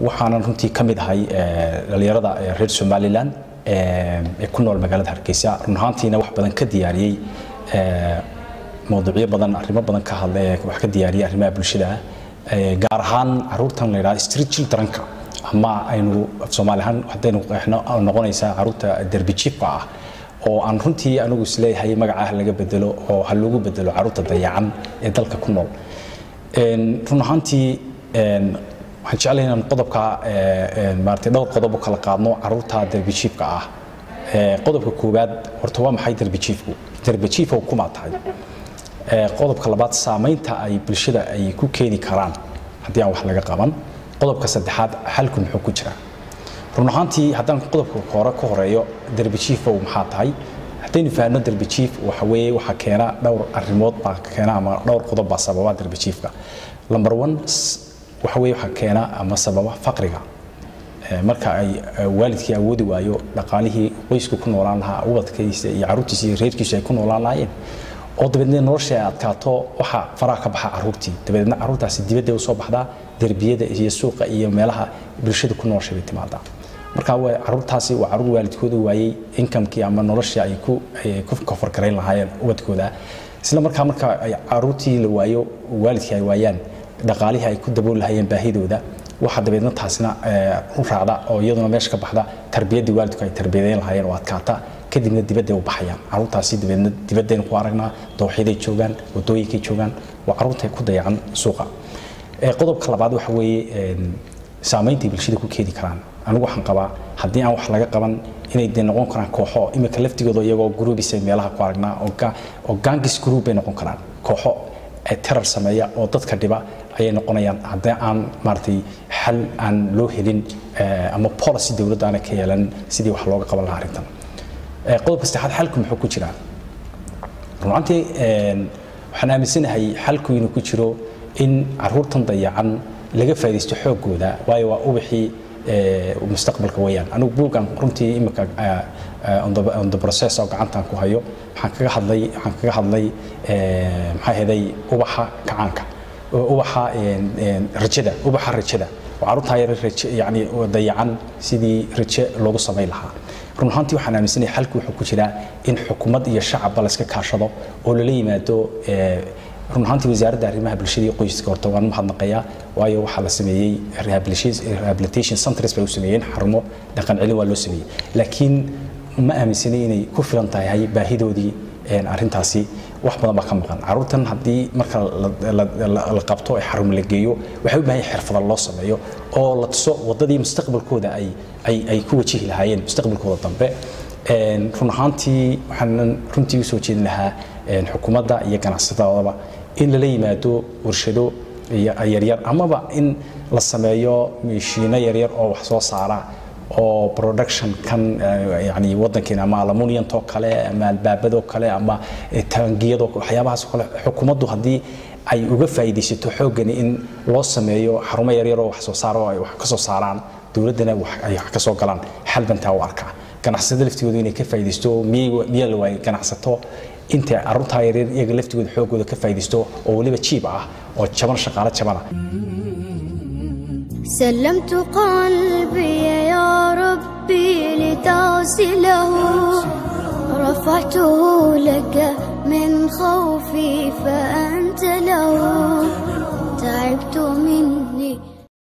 waxaanan runtii ka mid ahay dhalinyarada reer somalilan ee ku nool magaalada hargeysa run ahaantiina wax badan ka diyaariyey mawduucyo badan arrimo badan ka hadla ee wax ka diyaariyey arrimaha bulshada gaar ahaan caruurtan la yidhahdo street childrenka ama aynu soomaali ahaan haddaynu qeexno noqonaysaa caruurta derbi jiifka ah oo aan runtii anigu isleeyahay magacaah laga bedelo oo ha loogu bedelo caruurta dayacan ee dalka ku nool run ahaantii waxaan jeclahay inaan qodobka maaragtay dhowr qodob u kala qaadno caruurta derbi jiifka ah qodobka koowaad horta waa maxay derbi jiifku derbi jiifka kuma tahay qodobka labaad saamaynta ay bulshada ay ku keeni karaan haddii aan wax laga qaban qodobka saddexaad xalku muxuu ku jiraa run ahaantii haddaan qodobka hore ka horeeyo derbi jiifow maxaa tahay haddaynu fahanno derbi jiif waxa weeye waxaa keena dhowr arrimood baa keena ama dhowr qodob baa sababa derbi jiifka number one waxa weeye waxaa keena ama sababa faqriga marka ay waalidkii awoodi waayo dhaqaalihii qoysku ku noolaan lahaa ubadkiisa iyo caruurtiisa iyo reerkiisu ay ku noolaan lahaayeen oo dabeedna nolosha ay adkaato waxa faraha ka baxa caruurtii dabeedna caruurtaasi dibadda usoo baxdaa derbiyada iyo suuqa iyo meelaha bulshada ku nooshay bay timaadaa marka caruurtaasi waa caruur waalidkooda waayey inkamkii ama noloshii ay ku ku kofargarayn lahaayeen ubadkooda isla markaa marka ay caruurtii la waayo waalidkii ay waayaan dhaqaalihii ay ku dabool lahaayeen baahidooda waxa dabeedna taasina u raacda oo iyaduna meesha ka baxda tarbiyaddii waalidku ay tarbiyadeyn lahaayeen oo adkaata kadibna dibadday u baxayaan caruurtaasi dabeedna dibaddaynu ku aragnaa dooxyaday joogaan wadooyinkay joogaan waa caruurtay ku dayacan suuqa qodobka labaad waxa weeye saameyntay bulshada ku keeni karaan anigu waxaan qabaa haddii aan wax laga qaban inay dee noqon karaan kooxo imika laftigooda iyagoo gruubisa meelaha ku aragnaa oo gangis group bay noqon karaan kooxo terar sameeya oo dadka dhiba ayay noqonayaan haddii aan maaragtay xal aan loo helin ama policy dowladda aana ka yeelan sidii wax looga qaban lahaa arrintan qodobka saddexaad xalku muxuu ku jiraa runaantii waxaan aaminsanahay xalku inuu ku jiro in caruurtan dayacan laga faaidaysto xoogooda waayo waa ubaxii mustaqbalka weyaan anigu buuggan runtii imika on the process oo gacantan ku hayo waxaan kaga hadlay waxaan kaga hadlay maxaa heday ubaxa kacaanka ubaxa rajada ubaxa rajada oo caruurtaa yar raje yani dayacan sidii raje loogu samayn lahaa run ahaantii waxaan aaminsanahay xalku wuxuu ku jiraa in xukuumad iyo shacabba layska kaashado oo lala yimaado run ahaantii wasaaradda arrimaha bulshada iyo qoyska horta waan mahadnaqayaa waayo waxaa la sameeyey rehabilitation centers bay u sameeyeen xarumo dhaqan celin waa loo sameeyey laakiin ma aaminsanay inay ku filan tahay baahidoodii arrintaasi wax badan baa ka maqan caruurtan haddii marka la qabto ee xarun la geeyo waxay u baahan yahay xirfada loo sameeyo oo la tuso waddadii mustaqbalkooda ay ay ay ku wajihi lahaayeen mustaqbalkooda dambe run ahaantii waxaan runtii u soo jeedin lahaa xukuumadda iyo ganacsatadaba in lala yimaado warshado yaryar amaba in la sameeyo mishiino yaryar oo wax soo saara oo production kan yani wadankeena ama aluminiumtoo kale ama albaabadoo kale ama taangiyadoo waxyaabahaas kale xukuumaddu haddii ay uga faa'iidaysato xooggani in loo sameeyo xarumo yaryar oo wax soo saara oo ay wax ka soo saaraan dowladdana ay wax ka soo galaan xal bantaa u arkaa ganacsatada laftigooda inay ka faa'iidaysto miyaa la waayay ganacsato intay carruurtaa yaryar iyaga laftigooda xoogooda ka faa'iidaysto oo weliba jiib ah oo jaban shaqaale jabana سلمت قلبي يا ربي لتغسله رفعته لك من خوفي فأنت له تعبت من